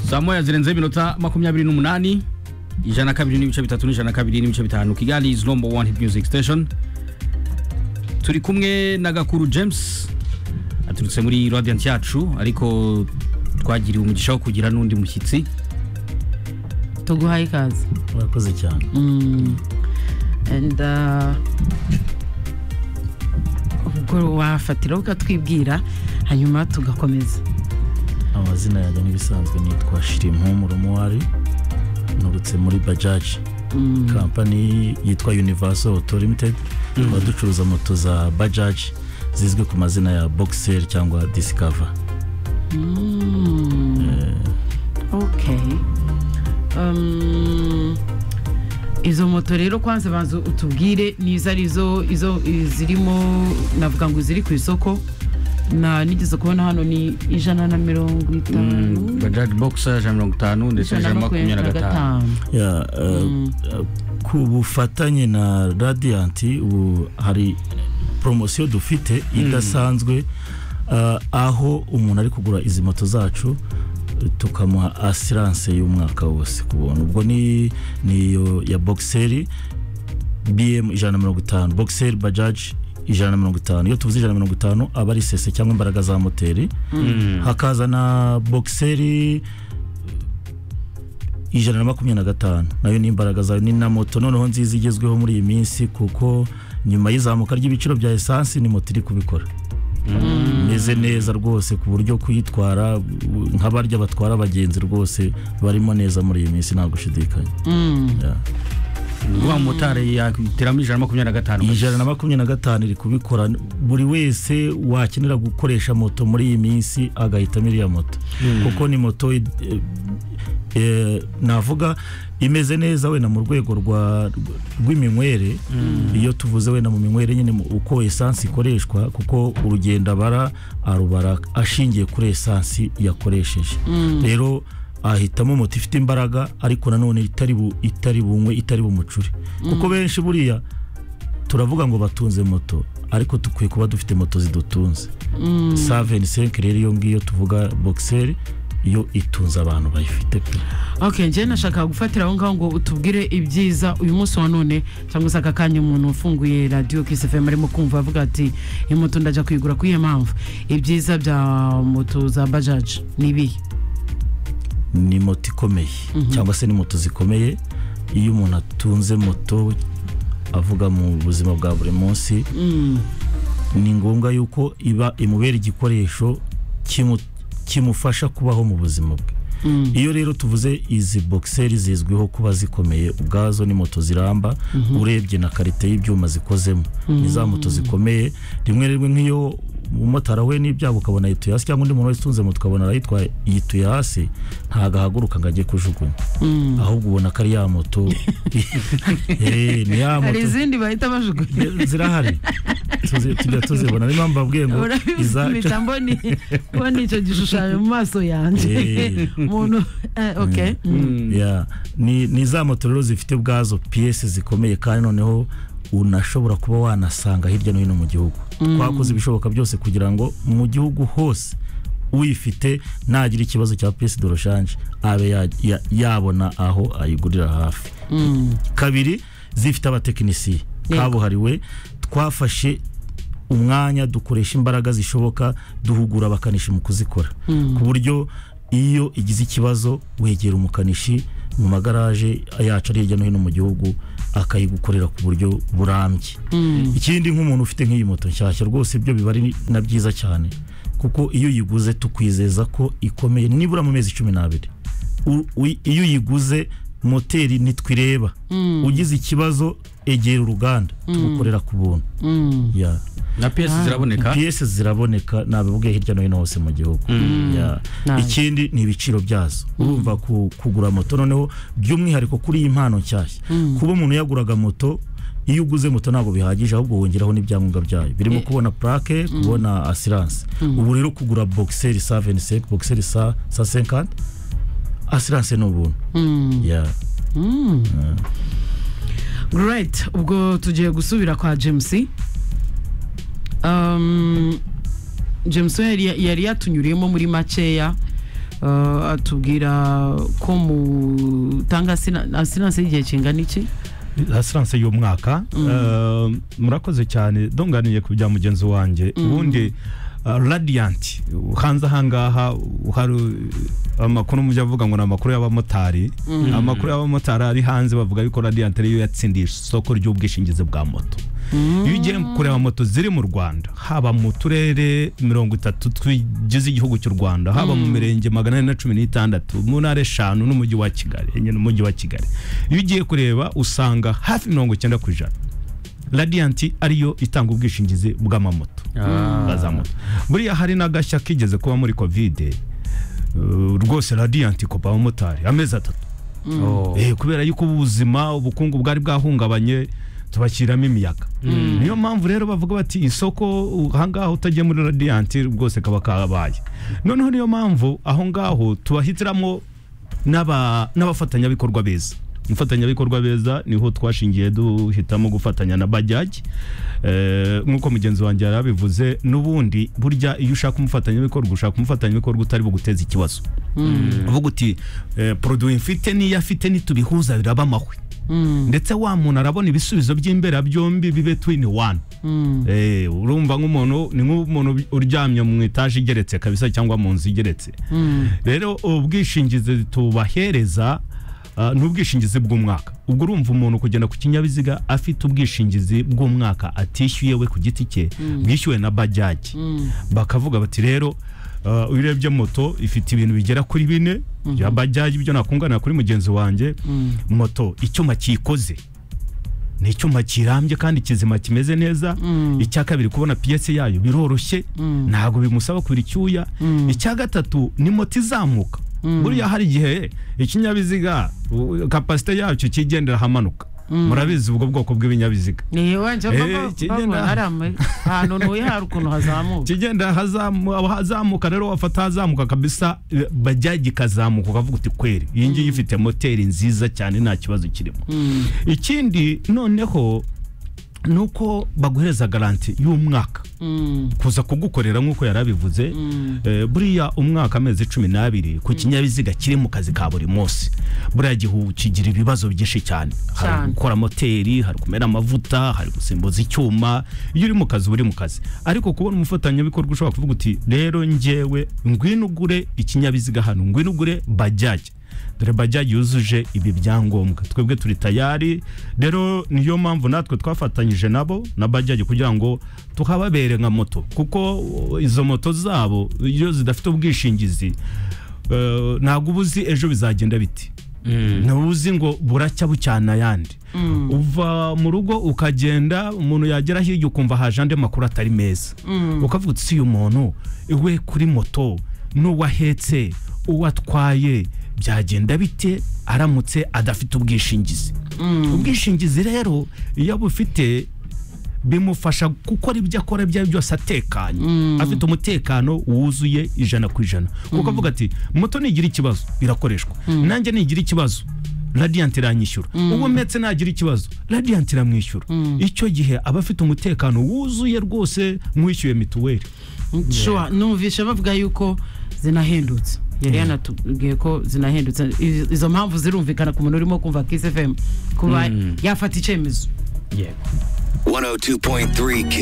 saa moya zirenze iminota makumyabiri n'umunani ijana kabiri n'ibice bitatu n'ijana kabiri n'ibice bitanu kigali is number one hit music station turi kumwe na gakuru james aturutse muri radiant yacu ariko twagiriwe umugisha wo kugira n'undi mushyitsi tuguhaye ikaze urakoze cyane Mm. and uh, ubwo wafatira ukatwibwira hanyuma tugakomeza amazina yanjye n'ibisanzwe nitwa shirimu rumuwari nturutse muri bajaji kampani yitwa universal auto limited tukaba ducuruza moto za bajaji zizwi ku mazina ya bogiseri cyangwa disikava okay um, izo moto rero kwanza banza utubwire nizo ari zo izo zirimo navuga ngo ziri ku isoko na nigeze kubona hano ni ijana na mirongo itanu bajaj boxer ijana na mirongo itanu ndetse ijana ijana na makumyabiri na gatanu Ya, eh, eh, ku bufatanye na radiyanti ubu hari poromosiyo dufite idasanzwe eh, aho umuntu ari kugura izi moto zacu eh, tukamuha asiranse y'umwaka wose ku buntu ubwo ni niyo ya bogiseri bm ijana na mirongo itanu bogiseri bajaji ijana na mirongo itanu iyo tuvuze ijana na mirongo itanu aba ari sese cyangwa imbaraga za moteri hakaza na bogiseri ijana na makumyabiri na gatanu nayo ni imbaraga zayo ni na moto noneho nziza igezweho muri iyi minsi kuko nyuma y'izamuka ry'ibiciro bya esansi ni moto iri kubikora imeze neza rwose ku buryo kuyitwara u- nk'abarya batwara abagenzi rwose barimo neza muri iyi minsi nta gushidikanya Ya. wa motari yateramo ijana na makumyabiri na gatanu ijana na makumyabiri na gatanu iri kubikora buri wese wakenera gukoresha moto muri iyi minsi agahitamo iriya moto kuko ni moto eh, eh, navuga imeze neza wenda mu rwego rwa- rw'iminywere iyo tuvuze wenda mu minywere nyine mu- uko esansi ikoreshwa kuko urugendo abara arubara ashingiye kuri esansi yakoresheje rero ahitamo moto ifite imbaraga ariko nanone itari bu- itari bunywe itari bumucure kuko benshi buriya turavuga ngo batunze moto ariko dukwiye kuba dufite moto zidutunze saveni senke rero iyo ngiyo tuvuga bogiseri iyo itunze abantu bayifite pe okay njyewe nashakaga gufatira aho ngaho ngo utubwire ibyiza uyu munsi wa none cyangwa se aka kanya umuntu ufunguye radiyo kisifemu arimo kumva avuga ati iyi moto ndajya kuyigura ku iyo mpamvu ibyiza bya moto za bajaji ni ibihe ni moto ikomeye cyangwa se ni moto zikomeye iyo umuntu atunze moto avuga mu buzima bwa buri munsi ni ngombwa yuko iba imubera igikoresho kimu- kimufasha kubaho mu buzima bwe iyo rero tuvuze izi bogiseri zizwiho kuba zikomeye ubwazo ni moto ziramba urebye na karite y'ibyuma zikozemo ni za moto zikomeye rimwe rimwe nk'iyo umumotari we n'ibyago ukabona yituye hasi cyangwa undi muntu wese utunze moto ukabona arayitwaye yituye hasi ntagahaguruka ngo ajye kujugunya ahubwo ubona ko ari ya moto Eh, ni ya hari moto izindi bahita bajugunya zirahari Tuzi- tujya tuzibona niyo mpamvu mbabwiye ngo izacu urabimpita mboni mbona icyo gishushanyo mu maso yanjye Eh. umuntu eh, okay mm. Yeah. ni ni za moto rero zifite ubwazo piyesi zikomeye kandi noneho unashobora kuba wanasanga hirya no hino mu gihugu twakoze ibishoboka byose kugira ngo mu gihugu hose uyifite ntagira ikibazo cya piyesi doroshanje abe ya- ya- yabona aho ayigurira hafi kabiri zifite abatekinisiye Yego. kabuhariwe twafashe umwanya dukoresha imbaraga zishoboka duhugura abakanishi mu kuzikora ku buryo iyo igize ikibazo wegera umukanishi mu magaraje yacu ari hirya no hino mu gihugu akayigukorera ku buryo burambye ikindi nk'umuntu ufite nk'iyi moto nshyashya rwose ibyo biba ari na byiza cyane kuko iyo uyiguze tukwizeza ko ikomeye nibura mu mezi cumi n'abiri u- u- iyo uyiguze moteri ntitwireba ugize ikibazo egera uruganda tugukorera ku buntu Ya. na piyesi ziraboneka piyesi ziraboneka nabibwiye hirya no hino hose mu gihugu Ya. Nice. ikindi ni ibiciro byazo urumva ku- kugura moto noneho by'umwihariko kuri iyi mpano nshyashya kuba umuntu yaguraga moto iyo uguze moto ntabwo bihagije ahubwo wongeraho n'ibyangombwa byayo birimo kubona purake kubona asiranse ubu rero kugura bogiseri sa 25 bogiseri sa sa 50 asiranse ni ubuntu Ya. Right, ubwo tugiye gusubira kwa James. Um, James we yari, yari yatunyuriyemo muri makeya uh, atubwira ko mutanga asiranse y'igihe kingana iki asiranse y'umwaka Eh, murakoze cyane donganiye ku bya mugenzi wanjye ubundi ah, radiyanti hanze ahangaha hari eh, amakuru mujya avuga ngo ni amakuru y'abamotari amakuru y'abamotari ari hanze bavuga yuko radiyanti ariyo yatsindiye isoko ry'ubwishingizi bwa moto iyo ugiye kureba moto ziri mu rwanda haba mu turere mirongo itatu tugize igihugu cy'u rwanda haba mu mirenge magana ane na cumi n'itandatu mu ntara eshanu n'umujyi wa kigali nyine umujyi wa kigali iyo ugiye kureba usanga hafi mirongo icyenda ku ijana radiyanti ariyo itanga ubwishingizi bw'amamoto bwa za moto buriya hari n'agashya kigeze kuba muri kovide eh, rwose radiyanti kopa abamotari amezi atatu Oh. Eh, kubera yuko ubuzima ubukungu bwari bwahungabanye tubashyiramo imiyaga niyo mpamvu rero bavuga bati isoko uh, ahangaha utagiye muri radiyanti rwose kaba kabaye noneho niyo mpamvu aho ngaho tubahitiramo n'aba- n'abafatanyabikorwa beza abafatanyabikorwa beza niho twashingiye duhitamo gufatanya na bajaji Eh, nk'uko mugenzi wanjye yari abivuze n'ubundi burya iyo ushaka umufatanyabikorwa ushaka umufatanyabikorwa utari buguteza ikibazo uvuga uti eh, produit mfite n'iyo afite nitubihuza biraba amahwe ndetse wa muntu arabona ibisubizo by'imbera byombi bibe twini wani Eh, urumva nk'umuntu ni nk'umuntu uryamye mu itaje igeretse kabisa cyangwa mu nzu igeretse rero ubwishingizi tubahereza ah, ni ubwishingizi bw'umwaka ubwo urumva umuntu kugenda ku kinyabiziga afite ubwishingizi bw'umwaka atishyuye we ku giti cye bwishyuwe na bajaji bakavuga bati rero ah, iyo urebye moto ifite ibintu bigera kuri bine bya bajaji ibyo nakungana kuri mugenzi wanjye moto icyuma kiyikoze ni icyuma kirambye kandi kizima kimeze neza icya kabiri kubona piyese yayo biroroshye ntabwo bimusaba kubira icyuya icya gatatu ni moto izamuka buriya hari igihe ikinyabiziga u- kapasite yacyo kigendera ahamanuka murabizi ubwo bwoko bw'ibinyabiziga ni wajya Eh, baba kigenda. baba hari ama- ahantu ntuye hari ukuntu hazamuka kigenda hazamu- ahazamuka rero wafata ahazamuka kabisa eh, bajyaga ikazamuka ukavuga uti kweri iyi ngiyi ifite moteri nziza cyane nta kibazo kirimo ikindi noneho ni uko baguhereza garanti y'umwaka Mm, kuza kugukorera nk'uko yari abivuze eh, buriya umwaka amezi cumi n'abiri ku kinyabiziga kiri mu kazi ka buri munsi buriya gihe ubu kigira ibibazo byinshi cyane hari Cyane. gukora moteri hari kumena amavuta hari gusimbuza icyuma iyo uri mu kazi uba uri mu kazi ariko kubona umufatanyabikorwa ushobora kuvuga uti rero njyewe ngwino ugure ikinyabiziga hano ngwino ugure bajaje dore bajaje yuzuje ibi byangombwa twebwe turi tayari rero niyo mpamvu natwe twafatanyije nabo na bajaje kugira ngo tuhababere nka moto kuko uh, izo moto zabo iyo zidafite ubwishingizi uh, ntabwo uba uzi ejo bizagenda biti ntawe uzi ngo buracya bucyana ayandi uva mu rugo ukagenda umuntu yagera hirya ukumva haje andi makuru atari meza ukavuga uti si uyu muntu we kuri moto n'uwo ahetse uwo atwaye byagenda bite aramutse adafite ubwishingizi ubwishingizi rero iyo abufite bimufasha gukora ibyo akora ibyo ari byo byose atekanye afite umutekano wuzuye ijana ku ijana kuko avuga ati moto nigira ikibazo irakoreshwa nanjye nigira ikibazo radiyanti iranyishyura ubu ndetse nagira ikibazo radiyanti iramwishyura icyo gihe aba afite umutekano wuzuye rwose nk'uwishyuye mituweli sure numvisha bavuga yuko zinahendutse yari yanatubwiye ko zinahendutse Izo- izo mpamvu zirumvikana ku muntu urimo kumva kiss fm kuba yafata icyemezo Yeah. 102.3